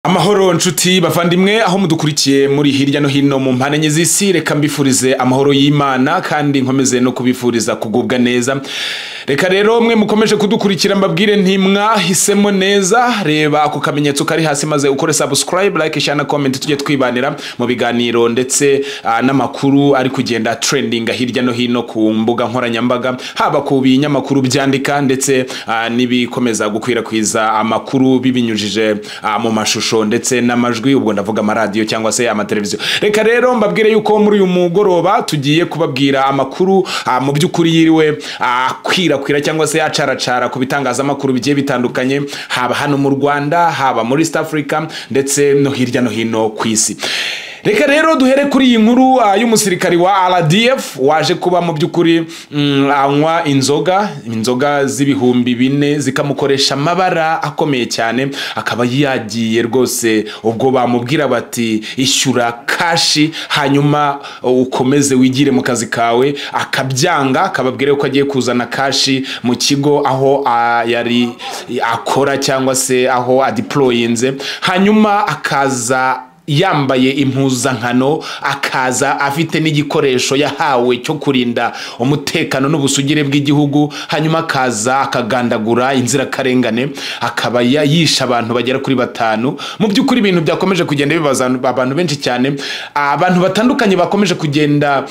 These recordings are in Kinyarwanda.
amahoro nshuti bavandimwe aho mudukurikiye muri hirya no hino mu mpande enye z'isi reka mbifurize amahoro y'imana kandi nkomeze no kubifuriza kugubwa neza reka rero mwe mukomeje kudukurikira mbabwire ntimwahisemo neza reba ako kamenyetso kari hasi maze ukore subscribe like share na comment tujye twibanira mu biganiro ndetse ah, n'amakuru ari kugenda trending hirya no hino ku mbuga nkoranyambaga haba ku binyamakuru byandika ndetse ah, n'ibikomeza gukwirakwiza amakuru bibinyujije ah, mu mashusho ndetse n'amajwi ubwo ndavuga amaradiyo cyangwa se amateleviziyo reka rero mbabwire yuko muri uyu mugoroba tugiye kubabwira amakuru ah, mu by'ukuri yiriwe akwirakwira cyangwa se acaracara ku bitangazamakuru bigiye bitandukanye haba hano mu rwanda haba muri east africa ndetse no hirya no hino ku isi reka rero duhere kuri iyi nkuru ah, y'umusirikari wa rdf waje kuba mu by'ukuri mm, anywa inzoga inzoga z'ibihumbi bine zikamukoresha amabara akomeye cyane akaba yagiye rwose ubwo bamubwira bati ishyura kashi hanyuma ukomeze wigire mu kazi kawe akabyanga akababwira ko agiye kuzana kashi mu kigo aho ah, yari akora cyangwa se aho adiployinze hanyuma akaza yambaye impuzankano akaza afite n'igikoresho yahawe cyo kurinda umutekano n'ubusugire bw'igihugu hanyuma akaza akagandagura inzirakarengane akaba ya- yishe abantu bagera kuri batanu mu by'ukuri ibintu byakomeje kugenda bibaza abantu benshi cyane abantu batandukanye bakomeje kugenda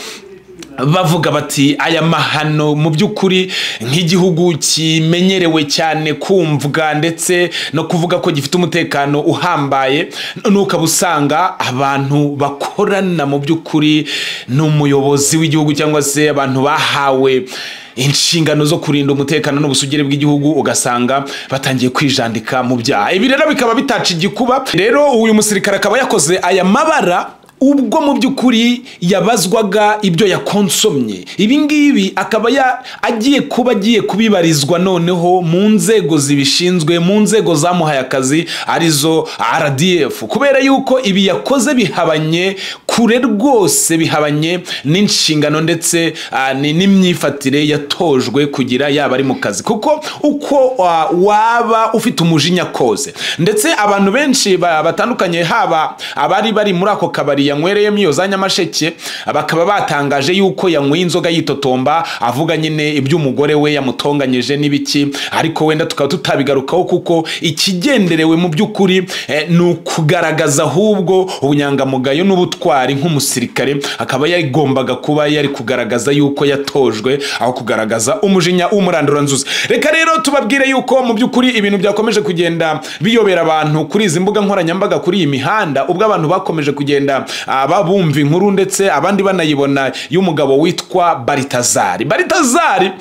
bavuga bati aya mahano mu by'ukuri nk'igihugu kimenyerewe cyane kumvwa ndetse no kuvuga ko gifite umutekano uhambaye none ukaba usanga abantu bakorana mu by'ukuri n'umuyobozi w'igihugu cyangwa se abantu bahawe inshingano zo kurinda umutekano n'ubusugire bw'igihugu ugasanga batangiye kwijandika mu byaha ibi rero bikaba bitaca igikuba rero uyu musirikare akaba yakoze aya mabara ubwo mu by'ukuri yabazwaga ibyo yakonsomye ibi ngibi akaba ya- agiye kuba agiye kubibarizwa noneho mu nzego zibishinzwe mu nzego zamuhaye akazi arizo rdf kubera yuko ibi yakoze bihabanye kure rwose bihabanye n'inshingano ndetse ah, ni- n'imyifatire yatojwe kugira yaba ari mu kazi kuko uko wa- waba ufite umujinya kose ndetse abantu benshi ba- batandukanye haba abari bari muri ako kabari yanywereyemo iyo za nyamasheke bakaba batangaje yuko yanyweye inzoga yitotomba avuga nyine iby'umugore we yamutonganyije n'ibiki ariko wenda tukaba tutabigarukaho kuko ikigenderewe mu by'ukuri eh, ni ukugaragaza ahubwo ubunyangamugayo n'ubutwari nk'umusirikare akaba yagombaga kuba yari kugaragaza yuko yatojwe aho kugaragaza umujinya w'umuranduranzuzi reka rero tubabwire yuko mu by'ukuri ibintu byakomeje kugenda biyobera abantu kuri izi mbuga nkoranyambaga kuri iyi mihanda ubwo abantu bakomeje kugenda ah, babumva inkuru ndetse abandi banayibona y'umugabo witwa baritazari baritazari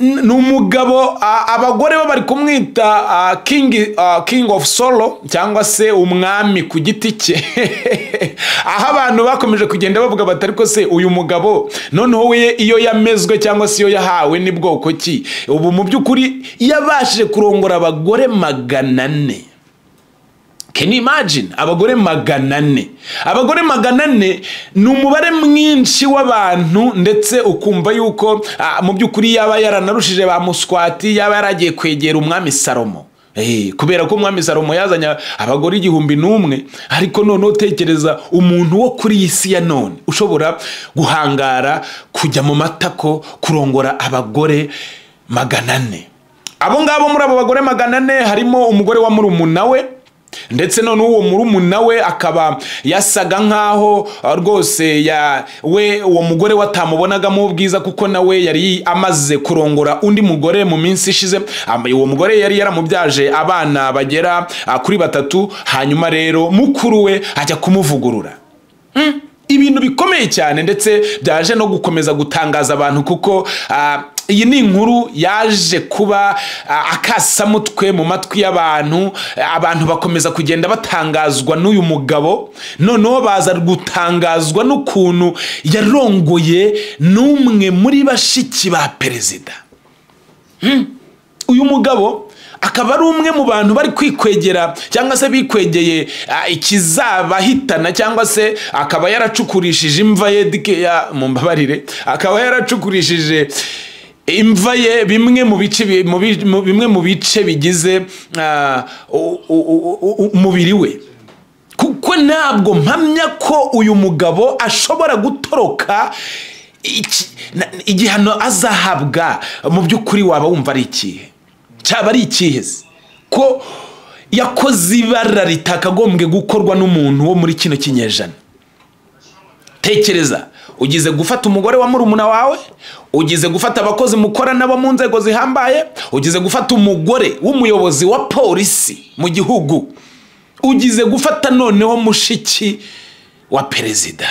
N- ni umugabo a- abagore be bari kumwita a, king, a, king of solo cyangwa se umwami ku giti cye aho abantu bakomeje kugenda bavuga bati ariko se uyu mugabo noneho we iyo yamezwe cyangwa se iyo yahawe ni bwoko ki ubu mu by'ukuri yabashije kurongora abagore magana ane can you imagine abagore magana ane abagore magana ane ni umubare mwinshi w'abantu ndetse ukumva yuko ah, mu by'ukuri yaba yaranarushije ba muswati yaba yaragiye kwegera umwami salomo Eh, kubera ko umwami salomo yazanye abagore igihumbi n'umwe ariko noneho utekereza umuntu wo kuri iyi si ya none ushobora guhangara kujya mu matako kurongora abagore magana ane abo ngabo muri abo bagore magana ane harimo umugore wa murumuna we ndetse none uwo murumuna we akaba yasaga nk'aho ah, rwose ya we uwo mugore we atamubonagamo ubwiza kuko nawe yari amaze kurongora undi mugore mu minsi ishize Am- uwo mugore yari yaramubyaje abana bagera ah, kuri batatu hanyuma rero mukuru we ajya kumuvugurura ibintu bikomeye cyane ndetse byaje no gukomeza gutangaza abantu kuko ah, iyi ni inkuru yaje kuba ah, akasamutwe mu matwi y'abantu Ah, abantu bakomeza kugenda batangazwa n'uyu mugabo noneho baza gutangazwa n'ukuntu yarongoye n'umwe muri bashiki ba perezida uyu mugabo akaba ari umwe mu bantu bari kwikwegera cyangwa se bikwegeye ah, ikizabahitana cyangwa se akaba yaracukurishije imva ye dikeya mu mbabarire akaba yaracukurishije imva ye bimwe mu bice bi- mu bi- mu- bimwe mu bice bigize ah, u- u- u- umubiri we kuko ntabwo mpamya ko uyu mugabo ashobora gutoroka iki- na- igihano azahabwa mu by'ukuri waba wumva ari ikihe cyaba ari ikihe se ko yakoze ibara ritakagombwe gukorwa n'umuntu wo muri kino kinyejana tekereza ugize gufata umugore wa murumuna wawe ugize gufata abakozi mukora nabo mu nzego zihambaye ugize gufata umugore w'umuyobozi wa polisi mu gihugu ugize gufata noneho mushiki wa perezida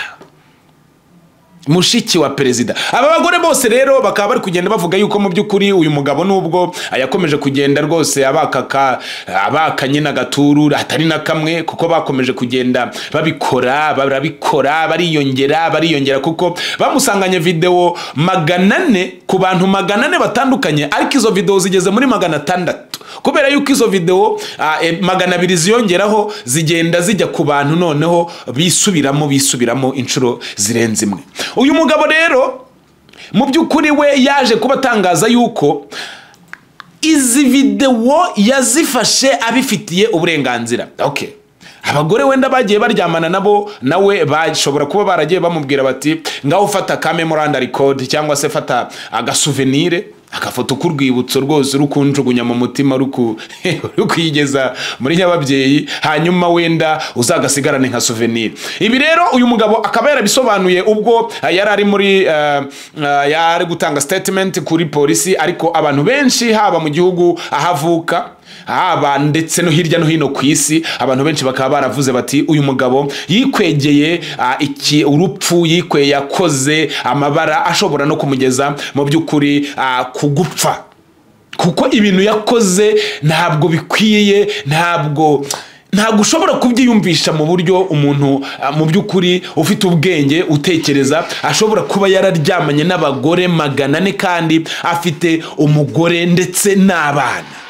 mushiki wa perezida aba bagore bose rero bakaba bari kugenda bavuga yuko mu by'ukuri uyu mugabo nubwo yakomeje kugenda rwose abakaka abaka nyine agaturu atari na kamwe kuko bakomeje kugenda babikora barabikora bariyongera bariyongera kuko bamusanganye videwo magana ane ku bantu magana ane batandukanye ariko izo videwo zigeze muri magana atandatu kubera yuko izo videwo ah, eh, magana abiri ziyongeraho zigenda zijya ku bantu noneho bisubiramo bisubiramo inshuro zirenze imwe uyu mugabo rero mu by'ukuri we yaje kuba atangaza yuko izi videwo yazifashe abifitiye uburenganzira okay abagore wenda bagiye baryamana nabo nawe bashobora kuba baragiye bamubwira bati ngaho ufata ka memoranda record cyangwa se fata agasuvenire agafoto k'urwibutso rwose uri kunjugunya mu mutima uri ku- uri kuyigeza muri nyababyeyi hanyuma wenda uzagasigarane nka souvenir ibi rero uyu mugabo akaba yarabisobanuye ubwo eh, yari ari muri eh, eh, yari gutanga statement kuri polisi ariko abantu benshi haba mu gihugu ahavuka haba ndetse no hirya no hino ku isi abantu benshi bakaba baravuze bati uyu mugabo yikwegeye ah, iki urupfu yikweye yakoze amabara ashobora no kumugeza mu by'ukuri ah, ku gupfa kuko ibintu yakoze ntabwo bikwiye ntabwo ntabwo ushobora kubyiyumvisha mu buryo umuntu ah, mu by'ukuri ufite ubwenge utekereza ashobora kuba yararyamanye n'abagore magana ane kandi afite umugore ndetse n'abana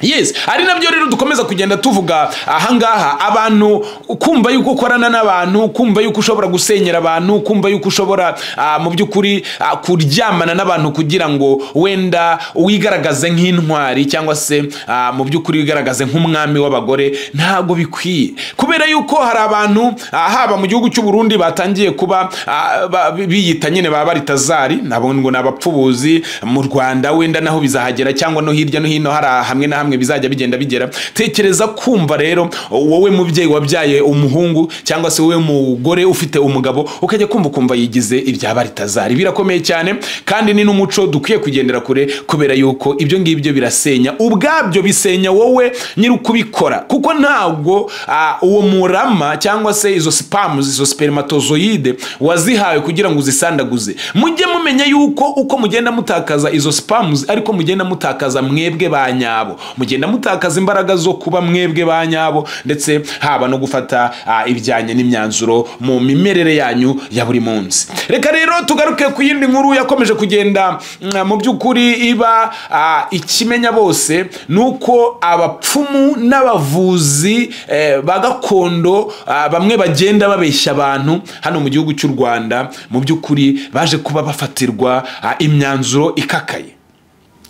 yes ari nabyo rero dukomeza kugenda tuvuga ahangaha abantu kumva yuko ukorana n'abantu kumva yuko ushobora gusenyera abantu kumva yuko ushobora ah, mu by'ukuri ah, kuryamana n'abantu kugira ngo wenda wigaragaze nk'intwari cyangwa se ah, mu by'ukuri wigaragaze nk'umwami w'abagore ntabwo bikwiye kubera yuko hari abantu ah, haba mu gihugu cy'u Burundi batangiye kuba ah, ba- biyita nyine ba baritazari nabo ngo ni abapfubuzi mu Rwanda wenda naho bizahagera cyangwa no hirya no hino hari hamwe na hamwe bizajya bigenda bigera tekereza kumva rero wowe mubyeyi wabyaye umuhungu cyangwa se wowe mugore ufite umugabo ukajya kumva kumva yigize ibya baritazari birakomeye cyane kandi ni n'umuco dukwiye kugendera kure kubera yuko ibyo ngibyo birasenya ubwabyo bisenya wowe nyiri ukubikora kuko ntabwo ah, uwo murama cyangwa se izo sipamu izo spermatozoide wazihawe kugira ngo uzisandaguze mujye mumenya yuko uko mugenda mutakaza izo sipamu ariko mugenda mutakaza mwebwe ba nyabo mugenda mutakaza imbaraga zo kuba mwebwe ba nyabo ndetse haba no gufata ah, ibijyanye n'imyanzuro mu mimerere yanyu ya buri munsi reka rero tugaruke ku yindi nkuru yakomeje kugenda mm, mu by'ukuri iba ah, ikimenya bose ni uko abapfumu n'abavuzi eh, ba gakondo ah, bamwe bagenda babeshya abantu hano mu gihugu cy'u rwanda mu by'ukuri baje kuba bafatirwa ah, imyanzuro ikakaye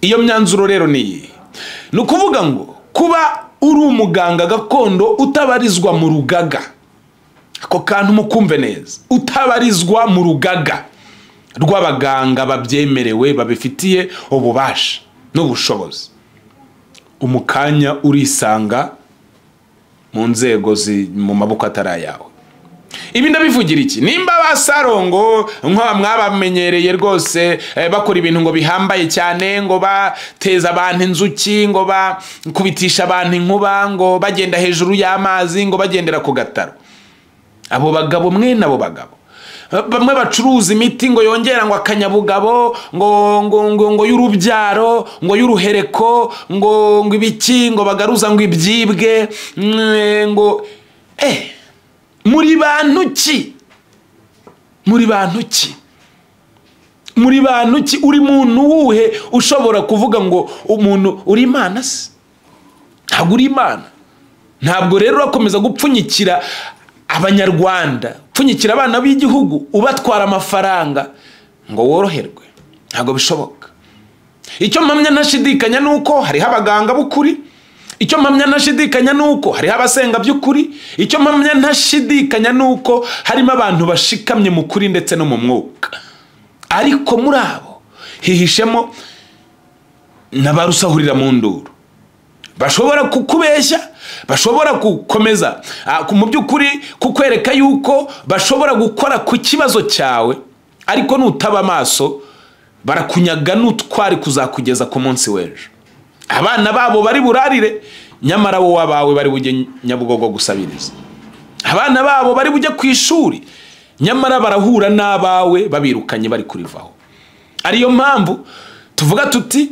iyo myanzuro rero ni iyi ni ukuvuga ngo kuba uri umuganga gakondo utabarizwa mu rugaga ako kantu mukumve neza utabarizwa mu rugaga rw'abaganga babyemerewe babifitiye ububasha n'ubushobozi umukanya urisanga mu nzego zi mu maboko atari ayawe ibi ndabivugira iki nimba ba sarongo nk'aba mwabamenyereye rwose eh, bakora ibintu ngo bihambaye cyane ngo bateza abantu inzuki ngo bakubitisha abantu inkuba ngo bagenda hejuru y'amazi ngo bagendera ku gataro abo bagabo mwene abo bagabo bamwe bacuruza imiti ngo yongera ngo akanyabugabo ngo ngo ngo ngo y'urubyaro ngo y'uruhereko ngo ngo ibiki ngo bagaruza ngo ibyibwe mm, ngo eh muri bantu ki muri bantu ki muri bantu ki uri muntu wuhe ushobora kuvuga ngo umuntu uri imana se ntabwo uri imana ntabwo rero urakomeza gupfunyikira abanyarwanda upfunyikira abana b'igihugu ubatwara amafaranga ngo woroherwe ntabwo bishoboka icyo mpamya ntashidikanya ni uko hariho abaganga b'ukuri icyo mpamya ntashidikanya ni uko hariho abasenga by'ukuri icyo mpamya ntashidikanya ni uko harimo abantu bashikamye mu kuri ndetse no mu mwuka ariko muri abo hihishemo n'abarusahurira mu nduru bashobora kukubeshya bashobora gukomeza mu by'ukuri kukwereka yuko bashobora gukora ku kibazo cyawe ariko nutaba amaso barakunyaga n'utwari kuzakugeza ku munsi w'ejo abana babo bari burarire nyamara wowe abawe bari bujye nyabugogo gusabiriza abana babo bari bujye ku ishuri nyamara barahura n'abawe babirukanye bari kurivaho ariyo mpamvu tuvuga tuti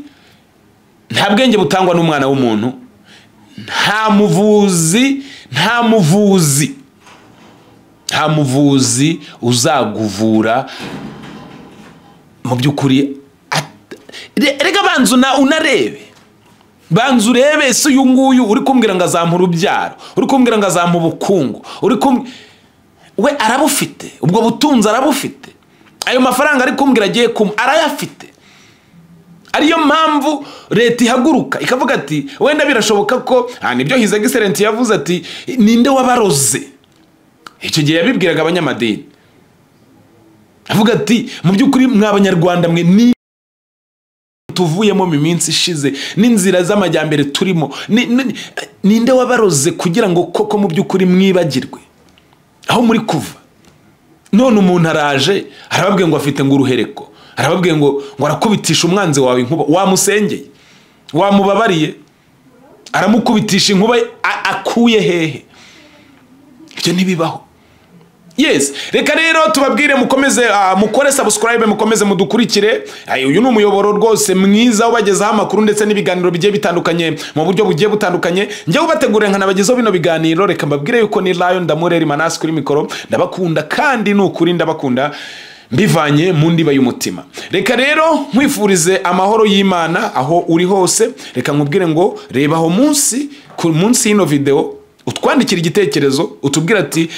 nta bwenge butangwa n'umwana w'umuntu nta muvuzi nta muvuzi nta muvuzi uzaguvura mu by'ukuri reka banza unarebe banza urebe si uyu nguyu uri kumbwira ngo azampa urubyaro uri kumbwira ngo azampa ubukungu uri kumwe we arabufite ubwo butunzi arabufite ayo mafaranga ari kumbwira agiye kumwe arayafite ariyo mpamvu leta ihaguruka ikavuga ati wenda birashoboka ko nibyo hize egiserensi yavuze ati ninde wabaroze icyo gihe yabibwiraga abanyamadini avuga ati mu by'ukuri mw'abanyarwanda mwe ni tuvuyemo mu minsi ishize n'inzira z'amajyambere turimo ninde wabaroze kugira ngo koko mu by'ukuri mwibagirwe aho muri kuva none umuntu araje arababwiye ngo afite ngo uruhereko arababwiye ngo ngo arakubitisha umwanzi wawe inkuba wamusengeye wamubabariye aramukubitisha inkuba akuye hehe ibyo ntibibaho yesi reka rero tubabwire mukomeze mukore sabusikarayibe mukomeze mudukurikire uyu ni umuyoboro rwose mwiza ubagezaho amakuru ndetse n'ibiganiro bigiye bitandukanye mu buryo bugiye butandukanye njyewe ubategurira nkanabagezaho bino biganiro reka mbabwire yuko ni rayo ndamureri manasi kuri mikoro ndabakunda kandi ni ukuri ndabakunda mbivanye mu ndiba y'umutima reka rero nkwifurize amahoro y'imana aho uri hose reka nkubwire ngo reba aho munsi ku munsi y'ino videwo utwandikira igitekerezo utubwira ati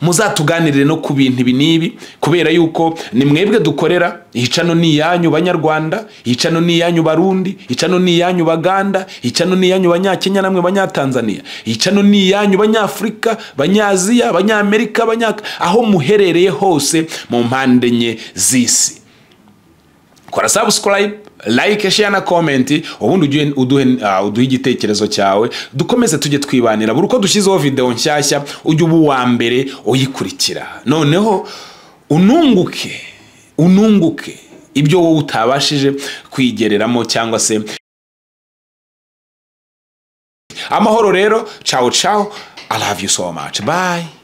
muzatuganirire no ku bintu ibi n'ibi kubera yuko ni mwebwe dukorera hicano ni iyanyu banyarwanda hicano ni iyanyu barundi hicano ni iyanyu baganda hicano ni iyanyu banyakenya namwe banyatanzaniya hicano ni iyanyu banyafurika banyaziya abanyamerika abanyaka aho muherereye hose mu mpande enye z'isi kora sabusikarayibe like share na comment ubundi uduhe igitekerezo cyawe dukomeze tujye twibanira buri uko dushyizeho videwo nshyashya ujye uba uwa mbere uyikurikira noneho ununguke ununguke ibyo wowe utabashije kwigereramo cyangwa se amahoro rero cawo cawo i love you so much bye